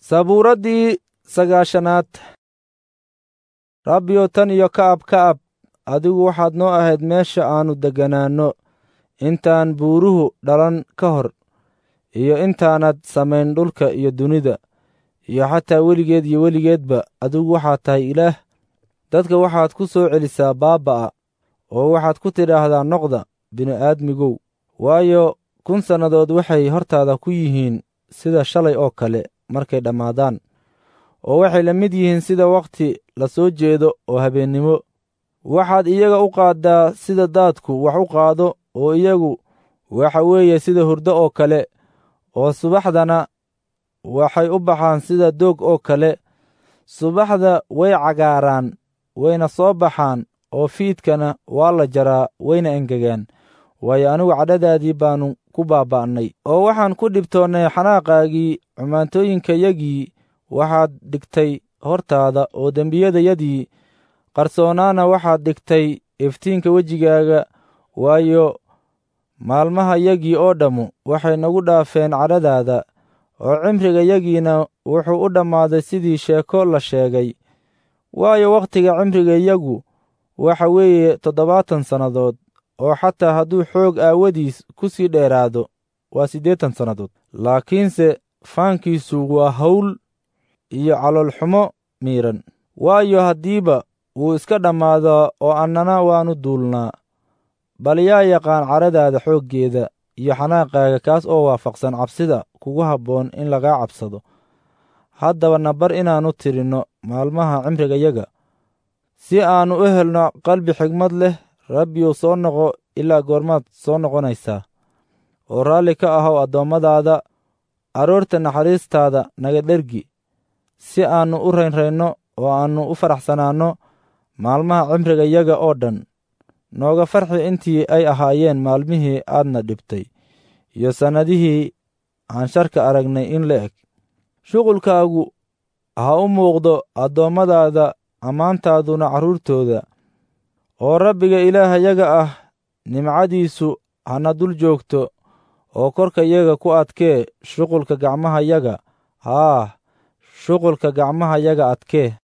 sabuuraddii sagaashanaad rabbiyo tan iyo ka'ab ka'ab adigu waxaad noo ahayd meesha aannu degganaanno intaan buuruhu dhalan ka hor iyo intaanad samayn dhulka iyo dunida iyo xataa weligeed iyo weligeedba adigu waxaad tahay ilaah dadka waxaad ku soo celisaa baaba'a oo waxaad ku tidhaahdaa noqda bini'aadmigow waayo kun sannadood waxay hortaada ku yihiin sida shalay oo kale markay dhammaadaan oo waxay la mid yihiin sida wakhti la soo jeedo oo habeennimo waxaad iyaga u qaaddaa sida daadku wax u qaado oo iyagu waxa weeye sida hurdo oo kale oo subaxdana waxay u baxaan sida doog oo kale subaxda way cagaaraan wayna soo baxaan oo fiidkana waa la jaraa wayna engegaan waayo anigu cadhadaadii baannu ku baaba'nay oo waxaan ku dhibtoonnay xanaaqaagii xumaantooyinkayagii waxaad dhigtay hortaada oo dembiyadayadii qarsoonaana waxaad dhigtay iftiinka wejigaaga waayo maalmahayagii oo dhammu waxay nagu dhaafeen cadhadaada oo cimrigayagiina wuxuu u dhammaaday sidii sheeko la sheegay waayo wakhtiga cimrigayagu waxa weeye toddobaatan sannadood oo xataa hadduu xoog aawadiis ku sii dheeraado waa siddeetan sannadood laakiinse faankiisu waa hawl iyo caloolxumo miidhan waayo haddiiba wuu iska dhammaadaa oo annana waannu duulnaa bal yaa yaqaan cadhadaada xooggeeda iyo xanaaqaaga kaas oo waafaqsan cabsida kugu habboon in lagaa cabsado haddaba na bar inaannu tirinno maalmaha cimrigayaga si aannu u helno qalbi xigmad leh rabbiyow soo noqo ilaa goormaad soo noqonaysaa oo raalli ka ahow addoommadaada aroorta naxariistaada naga dhergi si aannu u raynraynno oo aannu u faraxsanaanno maalmaha cimrigayaga oo dhan nooga farxi intii ay ahaayeen maalmihii aadna dhibtay iyo sannadihii aan sharka aragnay in la eg shuqulkaagu ha u muuqdo addoommadaada ammaantaaduna carruurtooda oo rabbiga ilaahayaga ah nimcadiisu hana dul joogto oo korkayaga ku adkee shuqulka gacmahayaga haah shuqulka gacmahayaga adkee